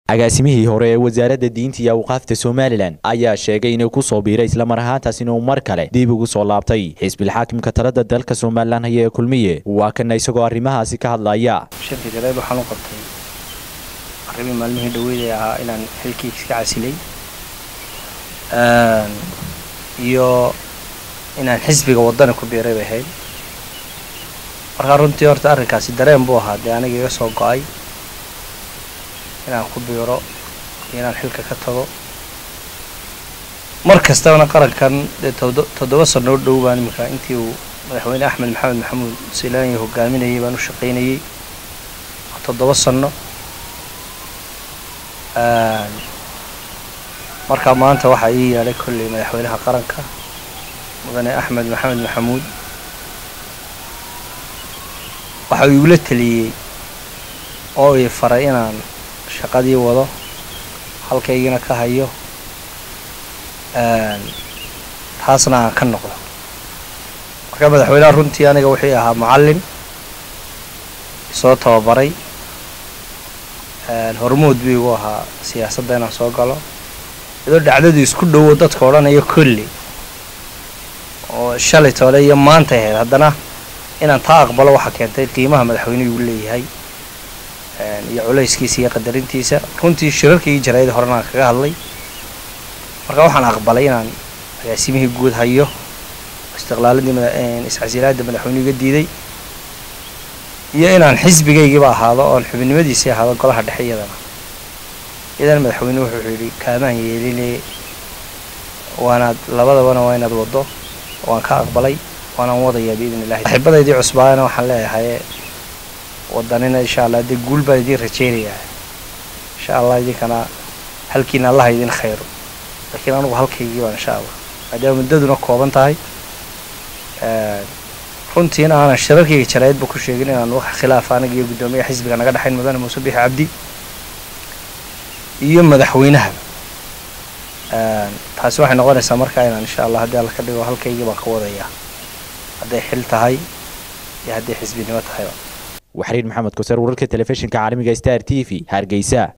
agaasimihii hore ee wasaaradda diinta iyo awqaafta somalilan ayaa sheegay inuu ku soo biiray islamar ahaantaas inuu mar kale dib ugu soo laabtay xisbilxaakimka talada dalka somalilan haya ee kulmiye waa kana isagoo arrimahaasi ka hadlaya shirka jaleed waxaan u qabtay arrimii maalmihii dhaweyd ahaa inaan xilkii iska casilay iyo inaan xisbiga waddani ku biiray bay ahayd markaa runtii horta arrinkaasi dareen buu ahaa dee aniga iga soo go-ay inaan ku biiro iyo inaan xilka ka tago mar kastabana qarankan dee toddoba sano u dhow baan iminka intii uu madaxweyne axmed maxamed maxamuud silaanya hogaaminayay baan u shaqaynayay toddoba sano markaa maanta waxaa ii yeelay kolley madaxweynaha qaranka mudane axmed maxamed maxamuud waxa uu igula teliyey oo ii faray inaan shaqadii wado halkaygina ka hayo taasna aan ka noqdo markaa madaxweynaha runtii aniga wuxuu ahaa macallin soo tababaray hormood buu igu ahaa siyaasadda inaan soo galo iyadoo dhacdadu isku dhowo dadka odhanayo kolli oo shalay toole iyo maantay ahayd haddana inaan taa aqbalo waxaa keentay qiimaha madaxweynuhu uu leeyahay iyo culayskiisa iyo qadarintiisa runtii shirarkaii jaraayada horena aan kaga hadlay marka waxaan aqbalay inaan agaasimihii guud hayo istiqlaaladii iscasilaadda madaxweynuhu iga diiday iyo inaan xisbigaygiiba ahaado oon xubinimadiisii ahaado golaha dhexe iyadana iyadana madaxweynuhu wuxuu yidhi kaamaan yeeline waanaad labadabana waa inaad waddo waan ka aqbalay waanaan wadayaa biidn illahi saaxiibadaydii cusbaana waxaan leeyahay wadanina insha allah dee guul baan idiin rajaynayaa insha allah idinkana halkiina allaha idin khayro laakiin anugu halkaygii baan insha allah maadaama muddaduna kooban tahay runtiina aanan shirarkayga jaraayadba ku sheegin inaan wax khilaaf aniga iyo guddoomiyaha xisbiga naga dhexayn mudane muuse bixi cabdi iyo madaxweynaha taasi waxay noqonaysaa markaa inaan insha allah haddii alla ka dhigo halkaygii baan ka wadayaa hadday xil tahay iyo hadday xisbinimo tahayba waxriin maxamed koser wararka telefishinka caalamiga star t v hargeysa